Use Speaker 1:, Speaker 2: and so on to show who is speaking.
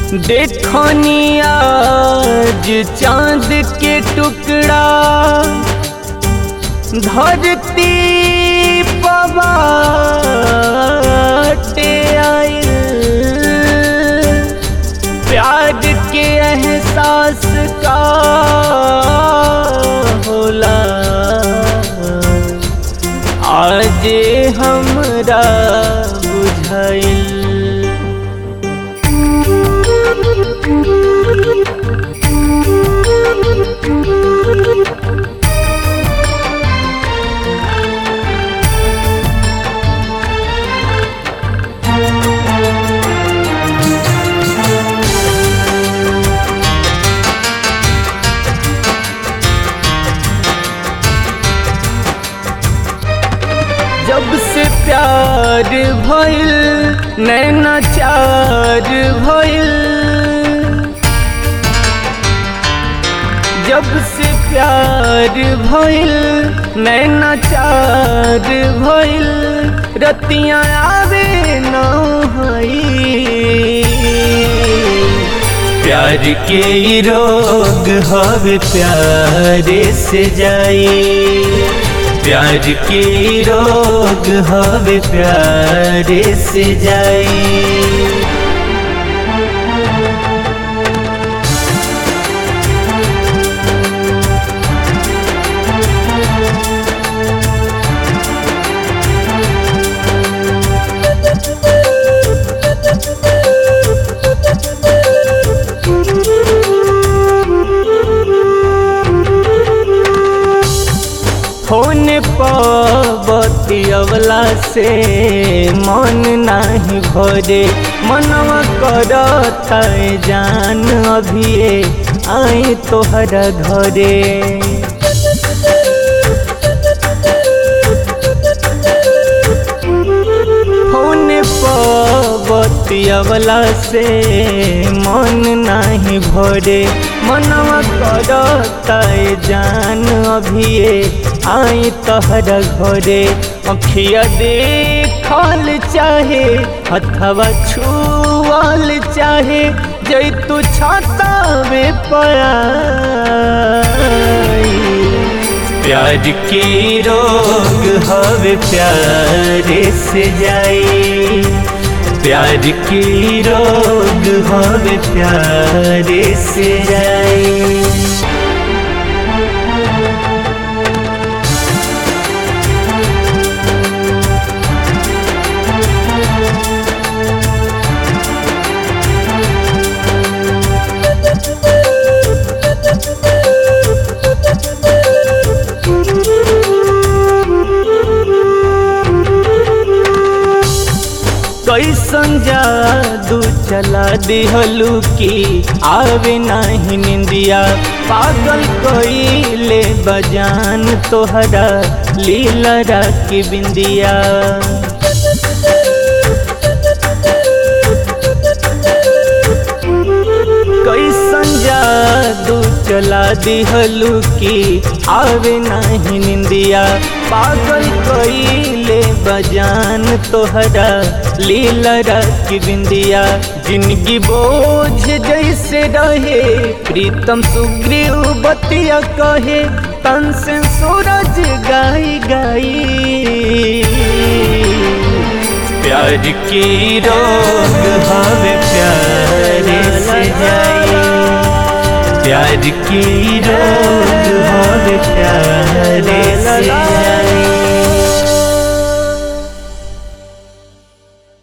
Speaker 1: देखनी आज चांद के टुकड़ा धरती पवाटे आइल प्यार के एहसास का होला आज हमरा बुझाइल जब से प्यार भइल नैना चार भइल जब से प्यार भइल नैना चार भइल रतियाँ आवे न हई प्यार के ई रोग हवे प्यारे से जाई प्यार के ई रोग हवे प्यारे से जाई फोन पबती अवला से मन नाही भरे मनवा करता जान अभिये आई तोहरा घरे फोन पबती अवला से मन नाही भरे मनवा करता जान अभिये आई तहरा घरे अखिया देखल चाहे हथवा छुअल चाहे जैतु छतावे पयाई प्यार के रोग हवे प्यारे से जाई प्यार के रोग हवे प्यारे से जाई कैसन जादू चला दिहलू की आवे नाही निंदिया पागल कईले बजान तोहरा लीला की बिंदिया कैसन जादू चला दिहलू की आवे नाही निंदिया पागल कईले बजान तोहरा लीला की बिंदिया जिंदगी बोझ जैसे रहे प्रीतम सुग्रीव बतिया कहे तन से सूरज गाई गाई प्यार की रोग हवे प्यारे से जाई प्यार की रोग